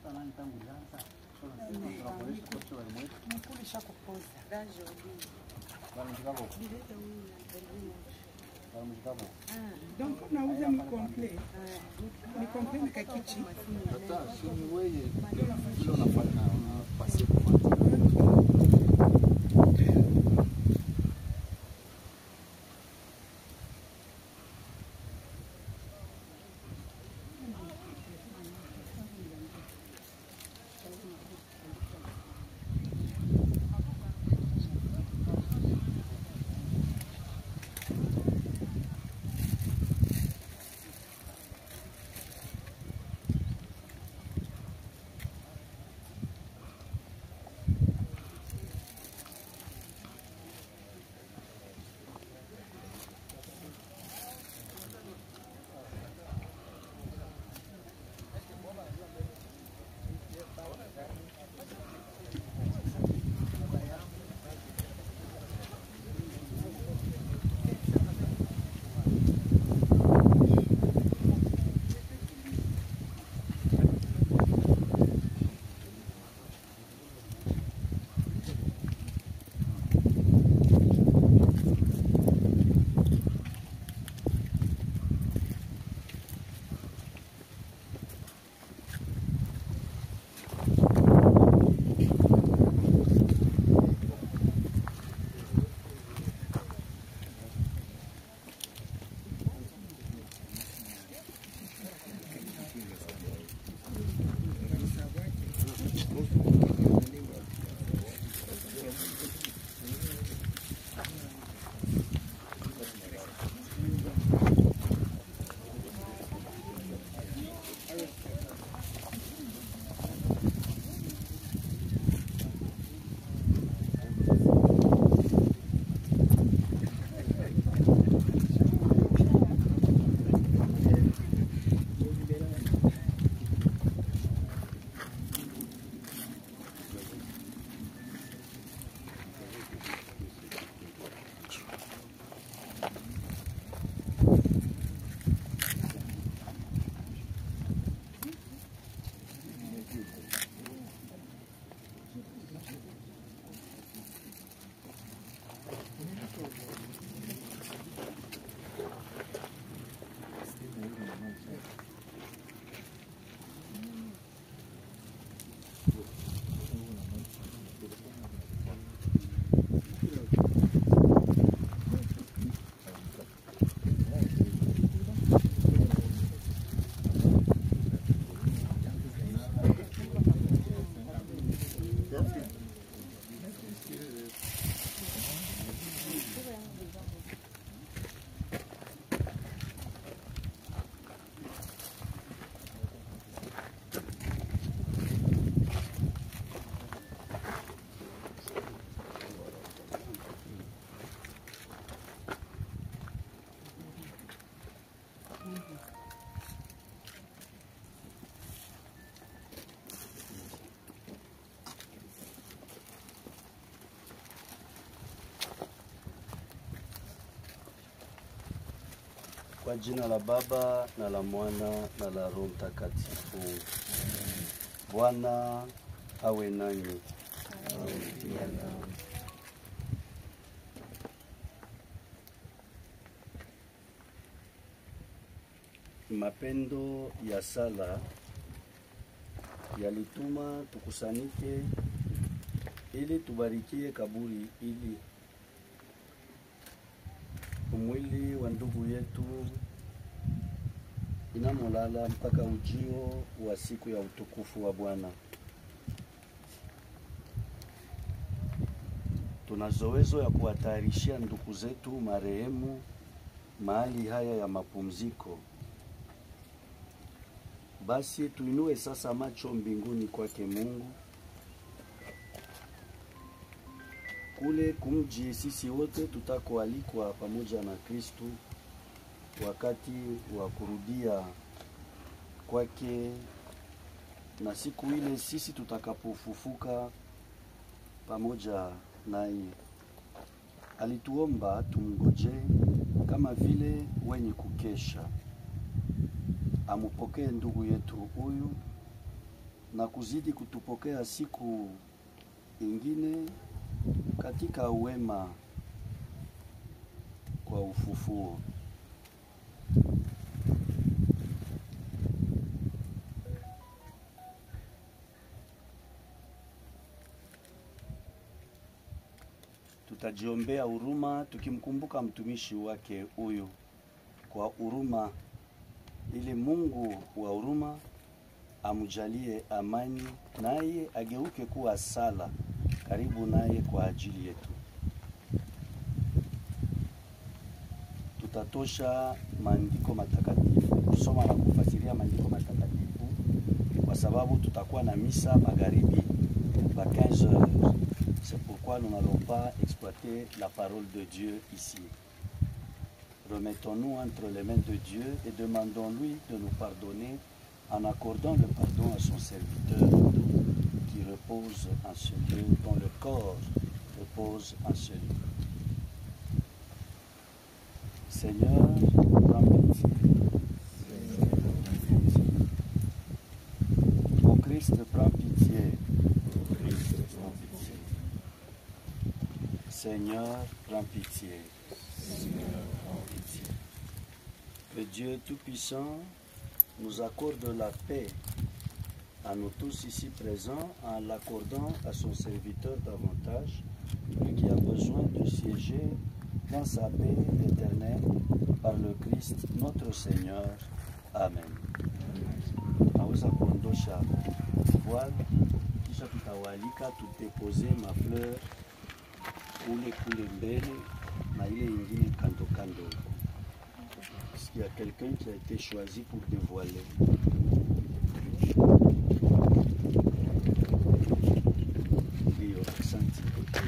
Nikulisha kupoza. Donc unauza ni complet. Ni complet na kakichi. Kwa jina la Baba na la Mwana na la Roho Mtakatifu. Bwana awe nanyi. Mapendo ya sala yalituma tukusanyike ili tubarikie kaburi ili umwili wa ndugu yetu inamolala mpaka ujio wa siku ya utukufu wa Bwana. Tuna zoezo ya kuwatayarishia ndugu zetu marehemu mahali haya ya mapumziko. Basi tuinue sasa macho mbinguni kwake Mungu, kule kumji sisi wote tutakoalikwa pamoja na Kristu wakati wa kurudia kwake, na siku ile sisi tutakapofufuka pamoja naye. Alituomba tumngoje kama vile wenye kukesha. Amupokee ndugu yetu huyu na kuzidi kutupokea siku ingine katika wema kwa ufufuo. Tutajiombea huruma tukimkumbuka mtumishi wake huyu kwa huruma, ili Mungu wa huruma amjalie amani, naye ageuke kuwa sala karibu naye kwa ajili yetu. Tutatosha maandiko matakatifu, kusoma na kufasiria maandiko matakatifu kwa sababu tutakuwa na misa magharibi à 15 heures. C'est pourquoi nous n'allons pas exploiter la parole de Dieu ici. Remettons-nous entre les mains de Dieu et demandons-lui de nous pardonner en accordant le pardon à son serviteur qui repose en ce lieu, dont le corps repose en ce lieu. Seigneur, prends pitié. Ô Christ, prends pitié. Prends pitié. Seigneur, prends pitié. Seigneur, prends pitié. Que Dieu Tout-Puissant nous accorde la paix à nous tous ici présents en l'accordant à son serviteur davantage, lui qui a besoin de siéger dans sa paix éternelle par le Christ notre Seigneur. Amen. Naweza kuondosha voile kisha tutawalika tutepose mafleur ule kule mbele na ile ingine kando kando. Est-ce qu'il y a quelqu'un qui a été choisi pour dévoiler Ndio, asante.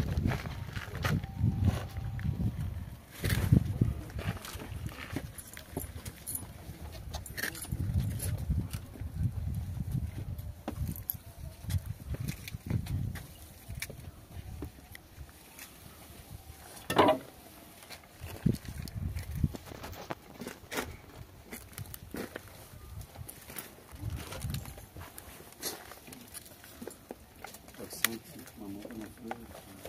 Asante, mama, unafurahi?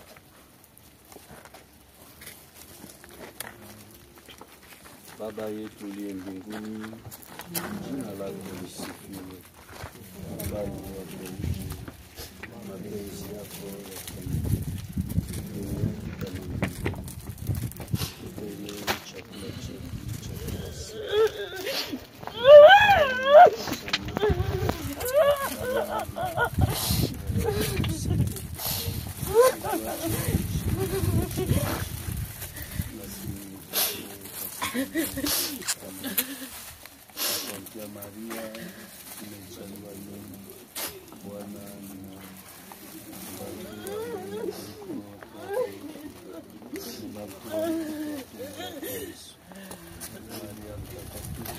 Baba yetu uliye mbinguni, jina lako lisifiwe, ufalme wako uje, mapenzi yako yafanyike duniani kama mbinguni. Tupe leo chakula chetu cha kila siku. Asante Maria, umejaliwa neema, Bwana ni nawe. Mbarikiwa wewe kuliko wanawake wote, mbarikiwa mtoto wa tumbo lako Yesu. Maria mtakatifu,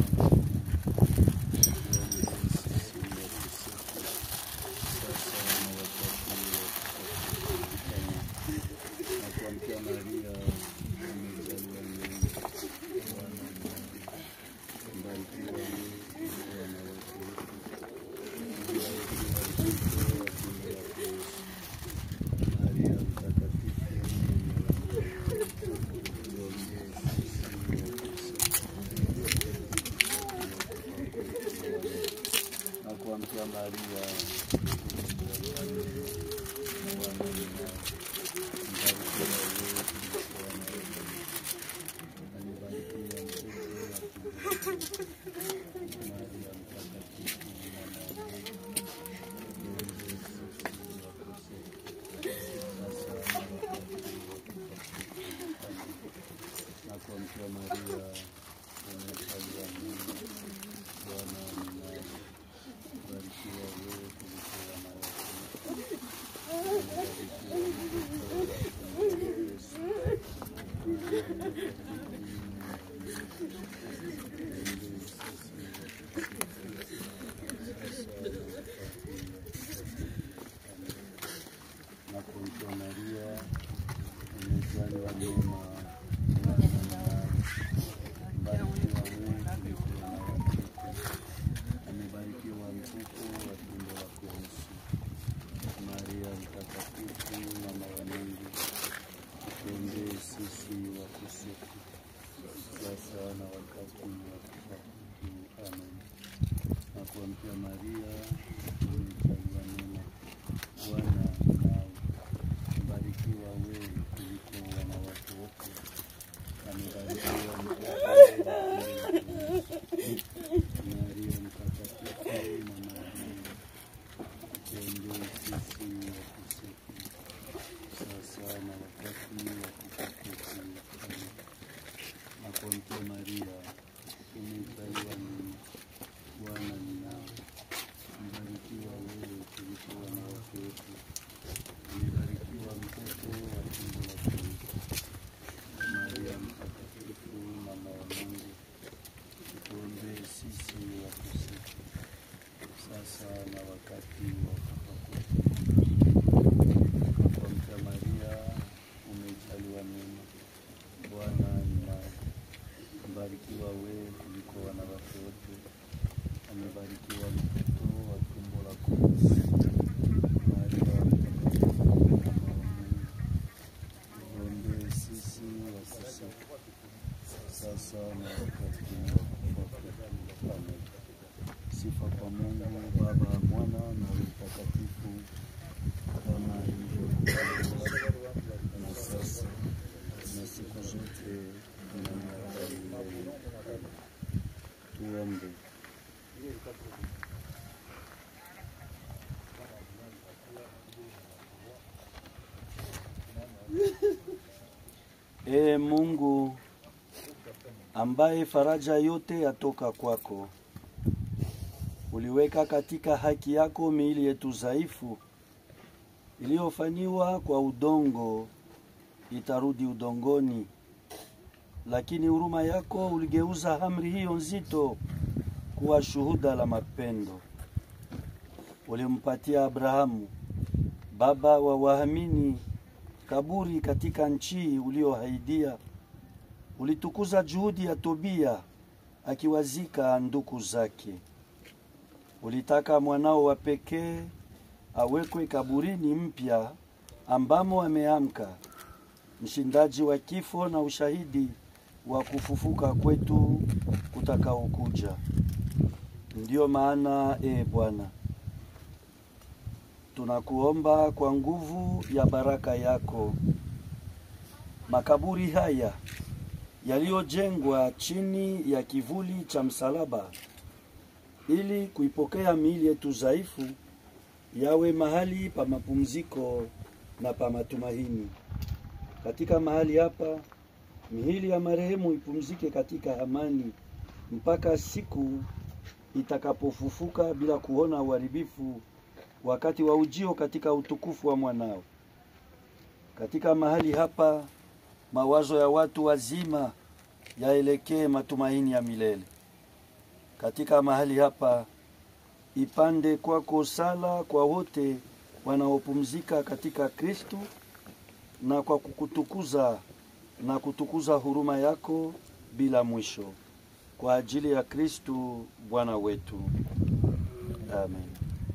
tuombee sisi wakosefu, sasa na wakati wa kufa kwetu. Na kuamkia Maria, umejaliwa neema, Bwana ni nawe. Mbarikiwa wewe kuliko wanawake wote, mbarikiwa mtoto wa tumbo lako Yesu. Maria mtakatifu, tuombee sisi wakosefu, na kuamkia Maria, umejaliwa neema, Bwana ni nawe. Mbarikiwa wewe kuliko wanawake wote, amebarikiwa mtoto wa tumbo lako Maria mtakatifu, mama wa Mungu, tuombee sisi wakosefu, sasa na wakati wa kufa kwetu. Na kuamkia Maria, umejaliwa neema, Bwana ni nawe. Mbarikiwa wewe kuliko wanawake wote, amebarikiwa mtoto wa tumbo lako Yesu. Maria, umejaliwa neema, Bwana nawe, mbarikiwa wewe kuliko wanawake wote, amebarikiwa mtoto wako Yesu. Maria mtakatifu, mama wa Mungu, tuombee sisi wakosefu, sasa na wakati wa kufa kwetu. Amen. Asante Maria, umejaliwa neema, Bwana ni nawe, mbarikiwa wewe kuliko wanawake wote, amebarikiwa mtoto wa tumbo lako Yesu. Maria mtakatifu, mama wa Mungu, tuombee sisi wakosefu, sasa na wakati wa kufa kwetu. Asante Maria, umejaliwa neema, Bwana ni nawe, mbarikiwa wewe kuliko wanawake wote, amebarikiwa mtoto wa tumbo lako Yesu. Maria mtakatifu, mama wa Mungu, tuombee sisi wakosefu, sasa na wakati wa kufa kwetu. Amen. Sifa kwa Mungu Baba, Mwana na Roho Mtakatifu, kama ilivyokuwa na sasa na siku zote na miaka ya milele. Tuombe. Ee Mungu ambaye faraja yote yatoka kwako, uliweka katika haki yako miili yetu dhaifu iliyofanyiwa kwa udongo itarudi udongoni, lakini huruma yako uligeuza amri hiyo nzito kuwa shuhuda la mapendo. Ulimpatia Abrahamu baba wa waamini kaburi katika nchi uliohaidia. Ulitukuza juhudi ya Tobia akiwazika ndugu zake. Ulitaka mwanao wa pekee awekwe kaburini mpya ambamo ameamka, mshindaji wa kifo na ushahidi wa kufufuka kwetu kutakaokuja. Ndiyo maana e Bwana, tunakuomba kwa nguvu ya baraka yako, makaburi haya yaliyojengwa chini ya kivuli cha msalaba, ili kuipokea miili yetu dhaifu, yawe mahali pa mapumziko na pa matumaini. Katika mahali hapa miili ya marehemu ipumzike katika amani mpaka siku itakapofufuka bila kuona uharibifu wakati wa ujio katika utukufu wa mwanao. Katika mahali hapa mawazo ya watu wazima yaelekee matumaini ya milele. Katika mahali hapa ipande kwako sala kwa wote wanaopumzika katika Kristo na kwa kukutukuza na kutukuza huruma yako bila mwisho kwa ajili ya Kristo Bwana wetu. Amen.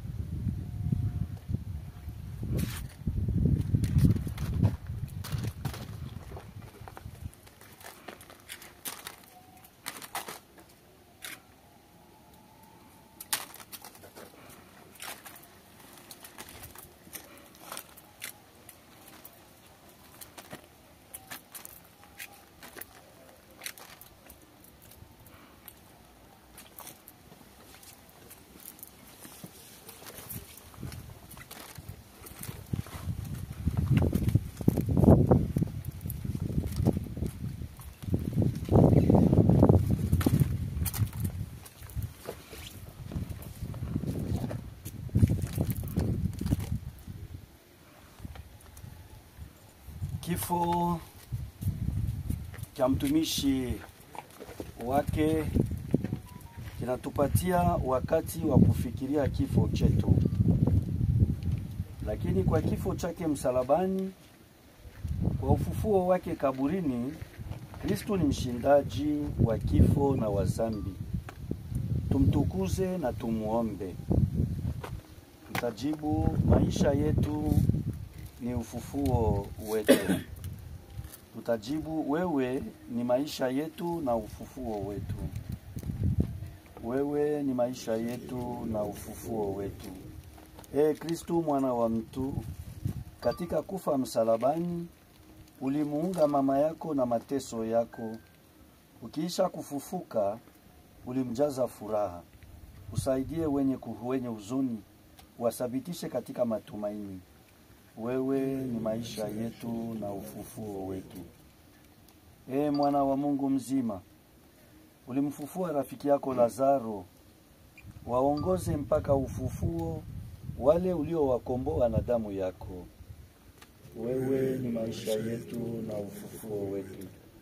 Kifo cha mtumishi wake kinatupatia wakati wa kufikiria kifo chetu, lakini kwa kifo chake msalabani, kwa ufufuo wake kaburini, Kristo ni mshindaji wa kifo na wa dhambi. Tumtukuze na tumuombe. Tutajibu, maisha yetu ni ufufuo wetu. Tutajibu, wewe ni maisha yetu na ufufuo wetu. Wewe ni maisha yetu na ufufuo wetu. Ee Kristu mwana wa mtu, katika kufa msalabani ulimuunga mama yako na mateso yako, ukiisha kufufuka ulimjaza furaha. Usaidie wenye kuhu, wenye huzuni, wasabitishe katika matumaini. Wewe ni maisha yetu na ufufuo wetu. Ee mwana wa Mungu mzima, ulimfufua rafiki yako Lazaro, waongoze mpaka ufufuo wale uliowakomboa na damu yako. Wewe ni maisha yetu na ufufuo wetu.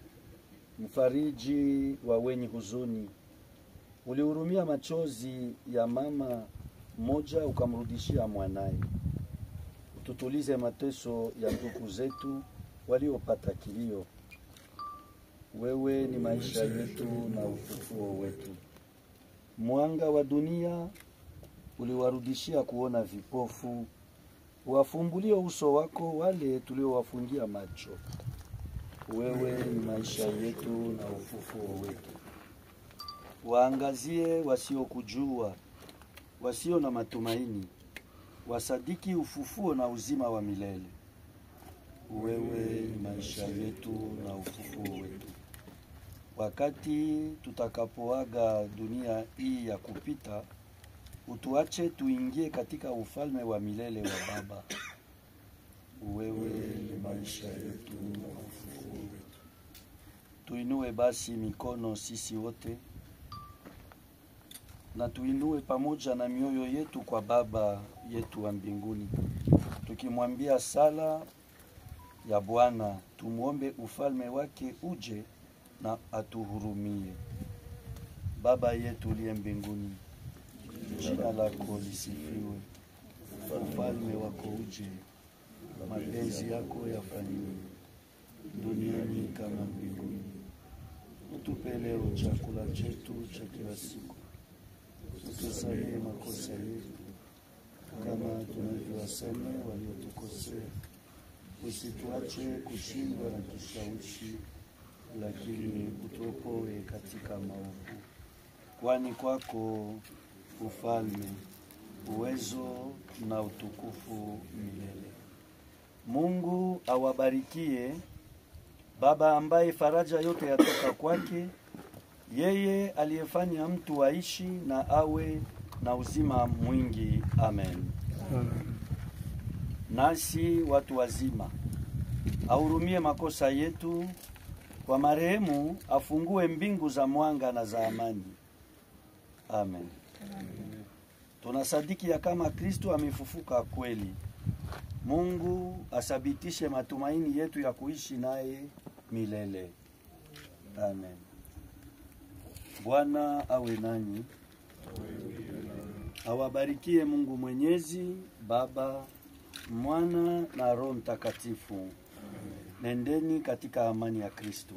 Mfariji wa wenye huzuni, ulihurumia machozi ya mama mmoja ukamrudishia mwanaye. Ututulize mateso ya ndugu zetu waliopata kilio. Wewe ni maisha yetu na ufufuo wetu. Mwanga wa dunia uliwarudishia kuona vipofu, wafumbulie uso wako wale tuliowafungia macho. Wewe ni maisha yetu na ufufuo wetu. Waangazie wasiokujua, wasio na matumaini, wasadiki ufufuo na uzima wa milele. Wewe ni maisha yetu na ufufuo wetu. Wakati tutakapoaga dunia hii ya kupita, utuache tuingie katika ufalme wa milele wa Baba. Wewe ni maisha yetu na ufufuo wetu. Tuinue basi mikono sisi wote na tuinue pamoja na mioyo yetu kwa Baba yetu wa mbinguni, tukimwambia sala ya Bwana, tumwombe ufalme wake uje na atuhurumie. Baba yetu uliye mbinguni, jina lako lisifiwe, ufalme wako uje, mapenzi yako yafanyiwe duniani kama mbinguni. Utupe leo chakula chetu cha kila siku, utusamehe makosa yetu kama tunavyowasamehe waliotukosea, usituache kushindwa na kishawishi, lakini utuopoe katika maovu, kwani kwako ufalme, uwezo na utukufu milele. Mungu awabarikie Baba ambaye faraja yote yatoka kwake, yeye aliyefanya mtu aishi na awe na uzima mwingi. Amen. Nasi watu wazima ahurumie makosa yetu, kwa marehemu afungue mbingu za mwanga na za amani. Amen. Tunasadiki ya kama Kristo amefufuka kweli. Mungu asabitishe matumaini yetu ya kuishi naye milele. Amen. Bwana awe nanyi, awabarikie Mungu Mwenyezi, Baba, Mwana na Roho Mtakatifu. Nendeni katika amani ya Kristo.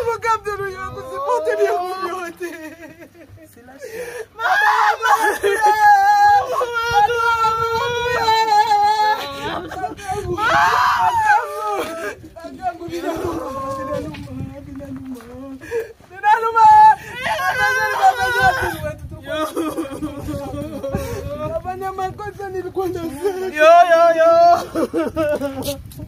avocat mtoto yangu sipote vyangu vyote. Nafanya makosa nilikuwa nasema. Yo yo yo.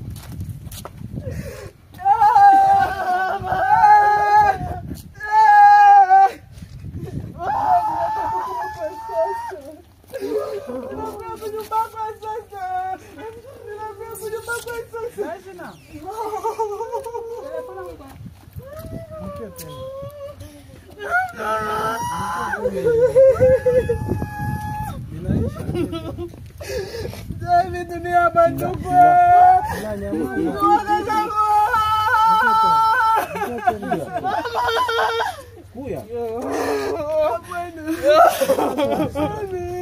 Hivi dunia bandugu. Kuya. Mama.